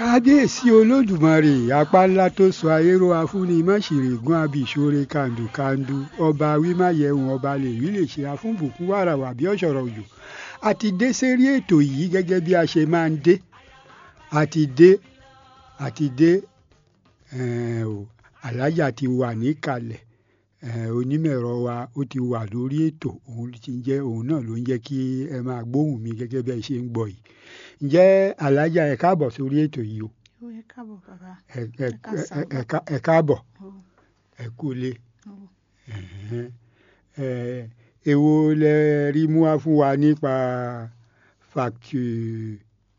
kábíyèsí olódùmarè apá ńlá tó sọ ayérò afúnni máṣìrègùn abìṣore kàndùkàndù ọba wímáyẹ̀hùn ọba lèwí lè ṣe afúnbùkún wàràwà bí ọ̀ṣọ̀rọ̀ òjò àti dé sérí ètò yìí gẹ́gẹ́ bí a ṣe máa ń dé àti dé àti dé eh, o, alájà ti wà níkàlẹ̀ eh, onímọ̀ẹ̀rọ wa ó ti wà lórí ètò òun ti jẹ́ òun náà ló ń jẹ́ kí ẹ máa gbóhùn mi gẹ́gẹ́ bí ẹ ṣe ń gbọ́ yìí ǹjẹ́ alájà ẹ káàbọ̀ sórí ètò yìí o ó yẹ káàbọ̀ bàbá ẹ ẹ Ẹ káàsán. ẹ ká- ẹ káàbọ̀ ó ẹ kúlé ó ẹ̀hẹ́n. ẹ èwo lẹ rí mú wá fún wa nípa factu-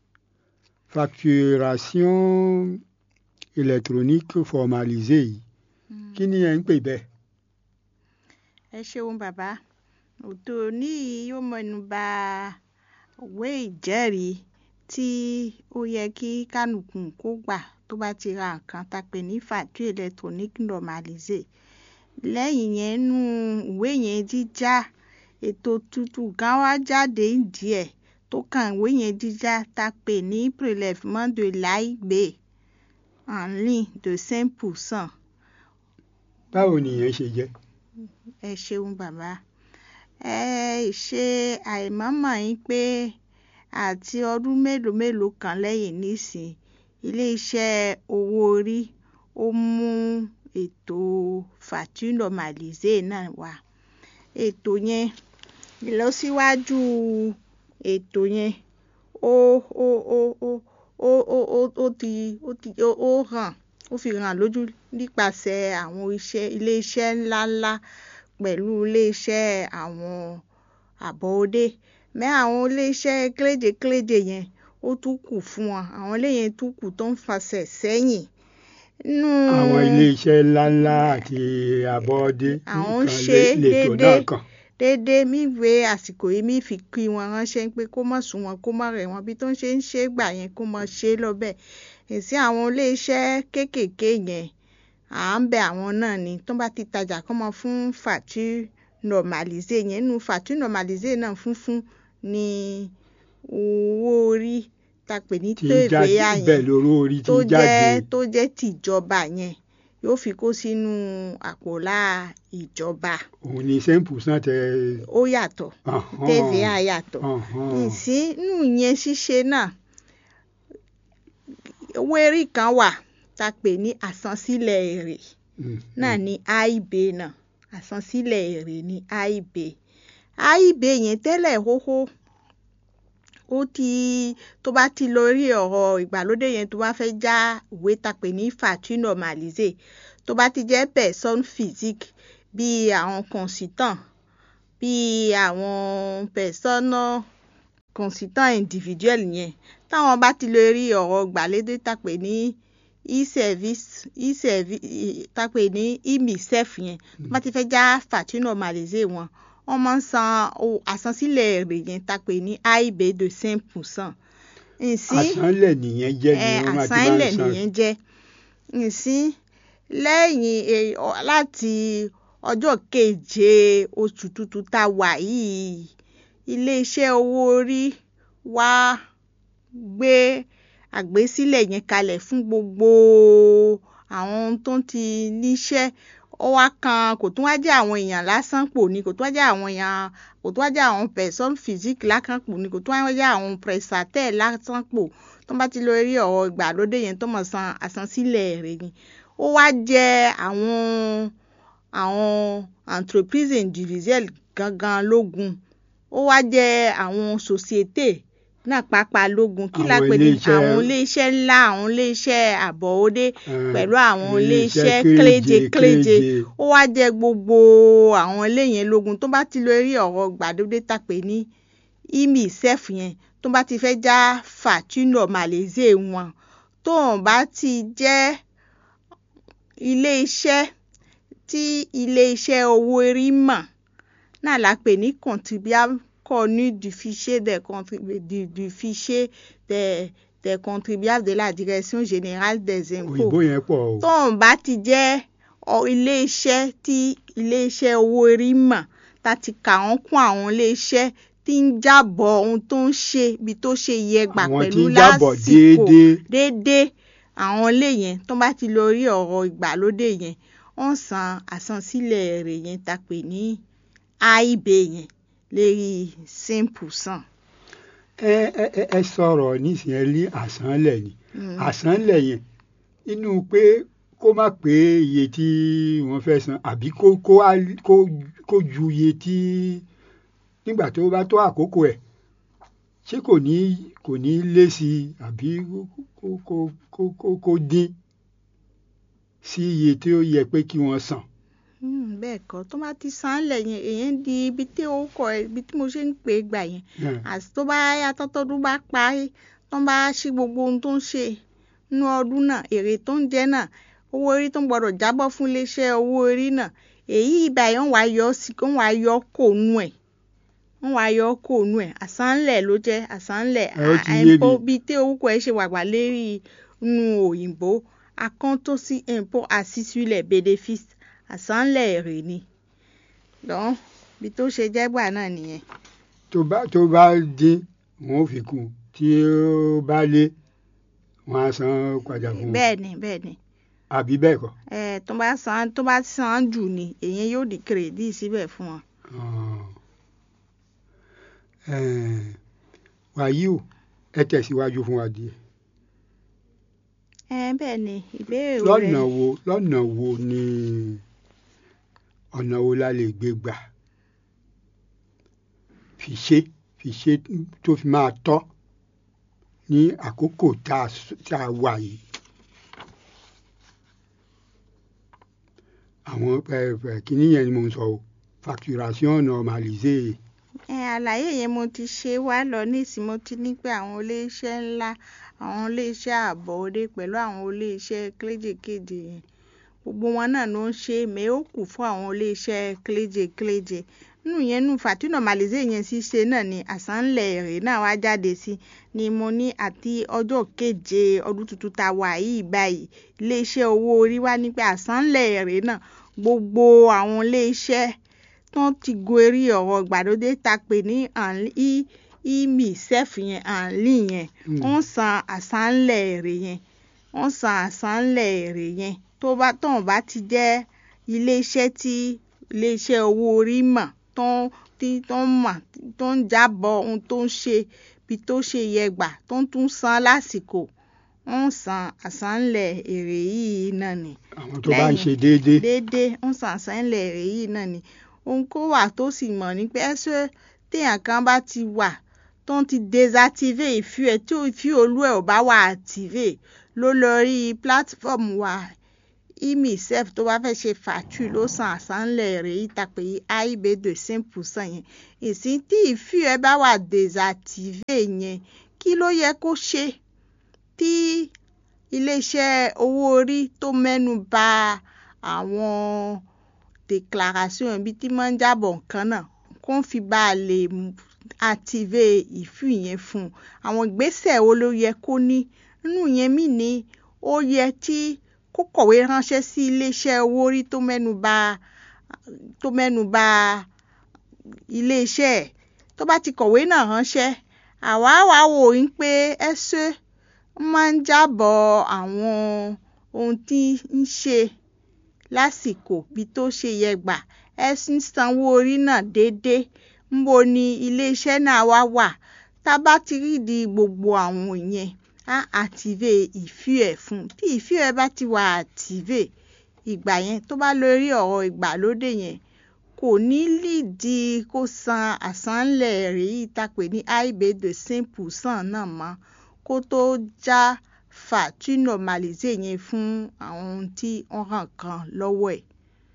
facturation électronique formalisée yìí kí ni ẹ ń pè bẹ́ẹ̀. ẹ ṣeun bàbá òtò ní yóò mẹ́nu bà ìwé ìjẹ́rìí tí ó yẹ kí kánùkù kó gbà tó bá ti ra nǹkan tá a pè ní facture électronique normalisée lẹ́yìn yẹn nú ìwé yẹn jíjá ètò tuntun kan wá jáde díẹ̀ tó kàn ìwé yẹn jíjá tá a pè ní prélèvement de l'AIB en ligne de cinq pour cent báwo nìyẹn ṣe jẹ́. ẹ ṣeun bàbá ẹ ṣe àìmọ̀mọ̀ yín pé àti ọdún mélòó mélòó kan lẹ́yìn nísìn iléeṣẹ́ owó orí ó mú ètò facture normalisée náà wá ètò yẹn ìlọsíwájú ètò yẹn ó ó ó ó ó ó ó ó ti ó ti ó ó hàn ó fi hàn lójú nípasẹ̀ àwọn iṣẹ́ iléeṣẹ́ ńláńlá pẹ̀lú iléeṣẹ́ àwọn àbọ̀ọ́dé mẹ́ àwọn iléeṣẹ́ kéréje-kéréje yẹn ó tún kù fún wọn àwọn iléyẹn tún kù tó ń fasẹ̀ sẹ́yìn nínú àwọn iléeṣẹ́ ńláńlá àti àbọ̀dé Àwọn ń nìkan ṣe lè- lètò náà déédéé. kàn. déédéé mi wé àsìkò yìí mi fi kí wọn ránṣẹ́ pé kó má sùn wọn kó má rẹ̀ wọ́n bí tó ń ṣe ń ṣe é gbà yẹn kó má ṣe é lọ́bẹ̀ èsì àwọn iléeṣẹ́ kéékèèké yẹn à ń bẹ àwọn náà ni tó bá ti tajà kó mọ fún facture normalisée yẹn nínú facture normalisée náà funfun ni owó orí tá a pè ní tí ń jáde TVA bẹ́ẹ̀ yẹn lóró orí tí tó ń jáde. jẹ́ tó jẹ́ tìjọba yẹn yóò fi kó sínú àpòlá ìjọba òun ni ten percent ẹ. ó yàtọ̀ Ọ̀hán. TVA yàtọ̀ Ọ̀hán. ìsínú yẹn ṣíṣe náà owó erí kan wà tá a pè ní àsansílẹ̀ èrè Mm, náà ní AIB náà àsansílẹ̀ èrè ní AIB AIB yẹn tẹ́lẹ̀ hóhó ó ti tó bá ti lórí ọ̀rọ̀ ìgbàlódé yẹn tó bá fẹ́ já ìwé tá a pè ní facture normalisée tó bá ti jẹ́ personne physique bíi àwọn consultant bíi àwọn personne consultant individuel yẹn táwọn bá ti lórí ọ̀rọ̀ ìgbàlódé tá a pè ní e-service e-service tá a pè ní e-misef yẹn tó bá ti fẹ́ já facture normalisée wọn wọ́n máa ń san owó àsansílẹ̀ èrè yẹn tá a pè ní AIB de cinq pour cent. ǹsí àsánlẹ̀ nìyẹn jẹ́ ni ẹ wọ́n máa ti máa àsánlẹ̀ ń san. nìyẹn jẹ́ ǹsí lẹ́yìn e- ọ- láti ọjọ́ keje oṣù tuntun tá a wà yìí iléeṣẹ́ owó orí wá gbé àgbésílẹ̀ yẹn kalẹ̀ fún gbogbo àwọn tó ń ti níṣẹ́ ó wá kan kò tún wá jẹ́ àwọn èèyàn lásán pò ní kò tún wá jẹ́ àwọn èèyàn kò tún wá jẹ́ àwọn personne physique lásán pò ní kò tún wá jẹ́ àwọn prestataire lásán pò tó bá ti lọ rí ọ̀rọ̀ ìgbàlódé yẹn tó mọ̀ san àsansílẹ̀ rẹ̀ ni ó wá jẹ́ àwọn àwọn entreprise individuelle gangan lógún ó wá jẹ́ àwọn société náà pàápàá lógún kí la Àwọn pè ní ilé-iṣẹ́- àwọn iléeṣẹ́ ńlá àwọn iléeṣẹ́ àbọ̀wọ́dé Eh, pẹ̀lú àwọn iléeṣẹ́ iléeṣẹ́ kéréje kéréje kéréje. ó wá jẹ gbogbo àwọn ilé yẹn lógun tó bá ti lọ rí ọ̀rọ̀ gbàdúgbò tàpé ní imisef yẹn tó bá ti fẹ́ já facture normalisée wọn tóun bá ti jẹ́ ilé-iṣẹ́ tí ilé-iṣẹ́ owó orí mọ̀ náà la pè ní contribuable connu du fichier des contribu du, du fichier des des contribuables de la direction générale des impôts òyìnbó yẹn pọ̀ o. tóun bá ti jẹ́ ọ- iléeṣẹ́ tí iléeṣẹ́ owó orí mọ̀ tá ti kà wọ́n kún àwọn iléeṣẹ́ tí ń jábọ̀ ohun tó ń ṣe ibi tó ṣe yẹ gbà àwọn tí pẹ̀lú ń jábọ̀ lásìkò déédéé déédéé àwọn ilé yẹn tó bá ti lọ rí ọ̀rọ̀ ìgbàlódé yẹn wọ́n san àsansílẹ̀ rẹ̀ yẹn ta pè ní aib yẹn lérí simple san. ẹ ẹ ẹ- ẹ sọ̀rọ̀ nísìnyẹn ní àsánlẹ̀ ni àsánlẹ̀ yẹn inú pé kó má pé iye tí wọ́n fẹ́ san àbí kó kó á- kó kó ju iye tí nígbà tó bá tó àkókò ẹ̀ ṣé kò ní kò ní lé sí i àbí kó kó kó kó kó dín sí iye tí ó yẹ pé kí wọ́n san. Hmm, bẹ́ẹ̀ kọ́ tó bá ti san án lẹ̀ yẹn èyàn di ibi tí ó kọ ẹ ibi tí mo ṣe ń pè é gbà yẹn Yeah. àti tó bá yá tọ́tọ́dún bá parí tó bá ṣí gbogbo ohun tó ń ṣe nínú ọdún náà èrè tó ń jẹ náà owó orí tó ń gbọdọ̀ jábọ́ fún iléeṣẹ́ owó orí náà èyí ìgbà yẹn wọ́n wá yọ sí wọ́n wá yọ kò nú ẹ̀ wọ́n wá yọ kò nú ẹ̀ àsánlẹ̀ ló jẹ́ àsánlẹ̀ Ẹ ó ti yé mi. àìpó bíi tí orúkọ ẹ̀ ṣe wàgbà lérí inú òyìnbó akọ́ntọ́sí impôt àṣìṣúlẹ̀ bénéfice àsánlẹ̀ èrè ni lọ́n bí tó ṣe jẹ́ gbà náà nìyẹn. tó bá tó bá dín wọn ò fi kún tí ó bá lé wọn á san padà fún un bẹ́ẹ̀ ni bẹ́ẹ̀ ni àbí bẹ́ẹ̀ kọ́. ẹ tó bá san tó bá san jù ni èyàn yóò di kírèdì síbẹ̀ fún wọn. Ah. Eh, wàyí o ẹ tẹ̀síwájú fún wa díẹ̀. ẹ bẹ́ẹ̀ ni ìbéèrè rẹ lọ́nà wo lọ́nà wo ni ọ̀nà wo la lè gbé gbà fi ṣe fi ṣe tó fi máa tọ́ ní àkókò tá a s- tá a wà yìí. àwọn ẹ, ẹ, kíní yẹn ni mo ń sọ o facturation normalisée. ẹ àlàyé yẹn mo ti ṣe wá lọ nísìnyí mo ti ní pé àwọn iléeṣẹ́ ńlá àwọn iléeṣẹ́ àbọ̀dé pẹ̀lú àwọn iléeṣẹ́ kéléjèkéje yẹn gbogbo wọn náà ló ń ṣe mẹ́ ó kù fún àwọn iléeṣẹ́ kéléjèkéje nínú yẹn nù fàtí normalisé yẹn ṣíṣe náà ni àsánlẹ̀ èrè náà wá jáde sí ni mo ní àti ọjọ́ keje ọdún tuntun tá a wà yìí báyìí iléeṣẹ́ owó orí wá ní pé àsánlẹ̀ èrè náà gbogbo àwọn iléeṣẹ́ tán ti gorí ọ̀rọ̀ ìgbàlódé ta pè ní imisef yẹn ànlí yẹn Mm. wọ́n san àsánlẹ̀ èrè yẹn wọ́n san àsánlẹ̀ èrè yẹn tó bá tán bá ti jẹ́ iléeṣẹ́ tí iléeṣẹ́ owó orí mọ̀ tán tí tán mọ̀ tó ń jábọ̀ ohun tó ń ṣe bí tó ṣe yẹ gbà tó ń tún san lásìkò wọ́n san àsánlẹ̀ èrè yìí náà ni àwọn tó bá ń Lẹ́yìn- ṣe déédéé. déédéé ń san àsánlẹ̀ èrè yìí náà ni ohun kó wà tó sì mọ̀ ní pé ẹsẹ̀ téèyàn kan bá ti wà tó ń ti désactivé ìfú ẹ̀ tí ìfú olú ẹ̀ ò bá wà activé ló lọ rí platform wa imisef tó bá fẹ́ ṣe fàtú ló san àsánlẹ̀ èrè yìí ta pé aib de cinq percent yẹn ìsìn tí ìfú ẹ̀ bá wà désactivé yẹn kí ló yẹ kó ṣe tí iléeṣẹ́ owó orí tó mẹ́nu bà àwọn déclaration ibi tí máa ń jábọ̀ nǹkan náà kó ń fi bá a lè mú- active ìfú yẹn fún un àwọn ìgbésẹ̀ wo ló yẹ kó ní nínú yẹn mí ní ó yẹ tí kó kọ̀wé ránṣẹ́ sí iléeṣẹ́ owó orí tó mẹ́nu bà tó mẹ́nu bà iléeṣẹ́ ẹ̀ tó bá ti kọ̀wé náà ránṣẹ́ àwa wá wò ó pé ẹ ṣe máa ń jábọ̀ àwọn ohun tí ń ṣe lásìkò bí tó ṣe yẹ gbà ẹ sì ń sanwó orí náà déédéé ńbo ni iléeṣẹ́ náà wá wà tá a bá ti rí di gbogbo àwọn yẹn á active ìfú ẹ̀ fún un tí ìfú ẹ̀ bá ti wà active ìgbà yẹn tó bá lórí ọ̀rọ̀ ìgbàlódé yẹn kò ní lídìí kó san àsánlẹ̀ rẹ̀ yìí tá a pè ní aib de cinq percent náà mọ́ kó tó já fàtú normalisé yẹn fún àwọn ohun tí wọ́n hàn kan lọ́wọ́ ẹ̀.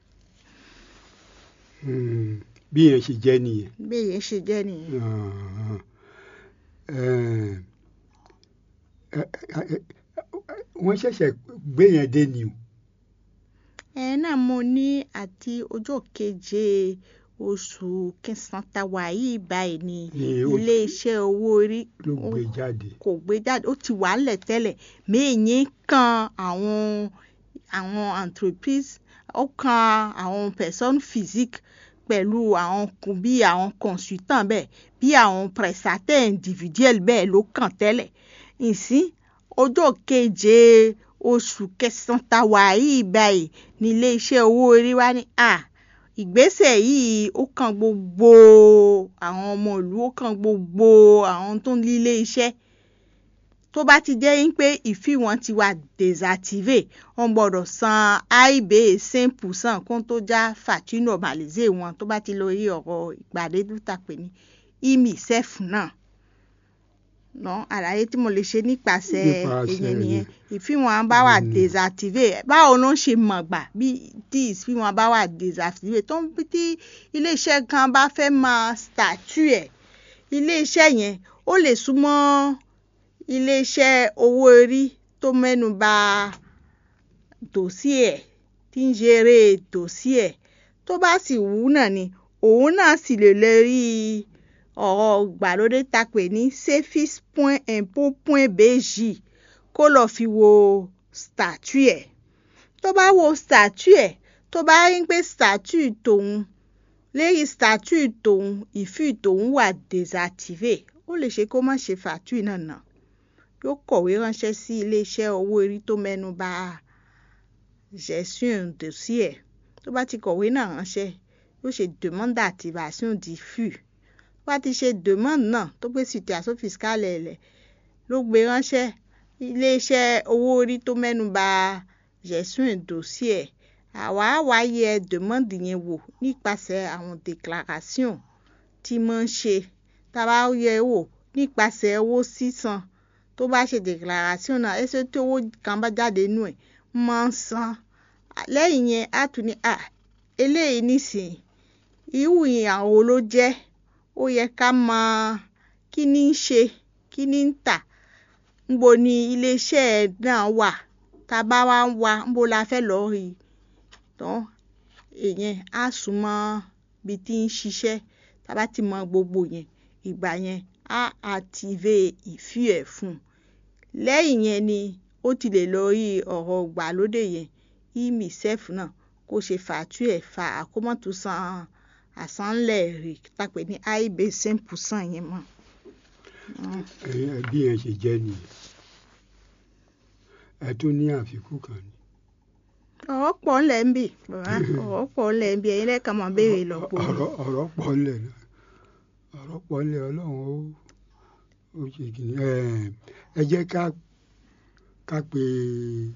Hmm, bí yẹn ṣe jẹ́ nìyẹn. bẹ́ẹ̀ yẹn ṣe jẹ́ nìyẹn. Ah, eh, eh, eh, eh, wọ́n ṣẹ̀ṣẹ̀ gbé yẹn dé ni o. ẹ náà mo ní àti ọjọ́ keje oṣù kẹsàn-án tá a wà yìí báyìí ni Ní oṣù- iléeṣẹ́ owó orí ló gbé jáde. kò gbé jáde ó ti wà ńlẹ̀ tẹ́lẹ̀ méyìn kan àwọn àwọn entreprise ó kan àwọn personne physique pẹ̀lú àwọn kùn bí àwọn consultant bẹ́ẹ̀ bí àwọn prestataire individuel bẹ́ẹ̀ ló kàn tẹ́lẹ̀ ìsín ọjọ́ keje oṣù kẹsàn-án tá wà yìí báyìí ní iléeṣẹ́ owó orí wa ní à ìgbésẹ̀ yìí ó kan gbogbo àwọn ọmọ ìlú ó kan gbogbo àwọn tó ń lílé iṣẹ́ tó bá ti jẹ́ pé ìfì wọn ti wà désactivé wọ́n gbọ́dọ̀ san aib cinq percent kó tó já facture normalisé wọn tó bá ti lọ rí ọ̀rọ̀ ìpàdé tó tà pé ní imisef náà ná àlàyé tí mo lè ṣe nípasẹ̀ èyàn nìyẹn ìfì wọn bá wà désactivé báwo ló ń ṣe mọ̀ gbà bí tí ìfì wọn bá wà désactivé tó ń bí tí iléeṣẹ́ kan bá fẹ́ máa statue ẹ̀ iléeṣẹ́ yẹn ó lè súnmọ́ iléeṣẹ́ owó orí tó mẹ́nu bà dòsí ẹ̀ tí ń ṣeré dòsí ẹ̀ tó bá sì wù náà ni òun náà sì lè lè rí ọ̀rọ̀ gbàlódé ta pè ní sefis point impôt point bg kó lọ fi wo statue ẹ̀ tó bá wo statue ẹ̀ tó bá rí pé statue tòun lérí statue tòun ìfì tòun wà désactivé ó lè ṣe kó má ṣe facture náà náà yóò kọ̀wé ránṣẹ́ sí iléeṣẹ́ owó orí tó mẹ́nu bà gestion dossier tó bá ti kọ̀wé náà ránṣẹ́ yóò ṣe demande d'activation du flux tó bá ti ṣe demande náà tó gbé situation fiscale lẹ̀ ló gbé ránṣẹ́ iléeṣẹ́ owó orí tó mẹ́nu bà gestion dossier àwa á wá yẹ demande yẹn wò nípasẹ̀ àwọn déclaration tí wọ́n ń ṣe tá a bá yẹ wò nípasẹ̀ owó sísan tó bá ṣe déclaration náà ẹsẹ tí owó kan bá jáde nù ẹ̀ máa ń san lẹ́yìn yẹn á tún ní à eléyìí nísìnyí irú ìyàwó ló jẹ́ ó yẹ ká mọ kí ní í ṣe kí ní ń tà ńbo ni iléeṣẹ́ náà wà tá a bá wá ń wá ńbo la fẹ́ lọ́ọ́ rí i tán èyẹn á sún mọ́ ibi tí ń ṣiṣẹ́ tá a bá ti mọ gbogbo yẹn ìgbà yẹn á active ìfì ẹ̀ fún un lẹ́yìn yẹn ni ó ti lè lọ rí ọ̀rọ̀ gbàlódé yẹn imisef náà kó ṣe facture ẹ̀ fa àkómọ́tò san àsánlẹ̀ rè tàpẹ́ ní aib cinq percent yẹn mọ́. bí ẹ ṣe jẹ́ nìyẹn ẹ tún ní àfikún kan ni. ọ̀rọ̀ pọ̀ ńlẹ̀ ń bì bàbá ọ̀rọ̀ pọ̀ ńlẹ̀ ń bì ẹ̀yin lẹ́ẹ̀kan máa béèrè lọ́pọ̀. ọ̀rọ̀ pọ̀ ńlẹ̀ náà ọ̀rọ̀ pọ̀ ńlẹ̀ ọlọ́run ó ó ṣe kìíní ẹ jẹ́ ká ká pe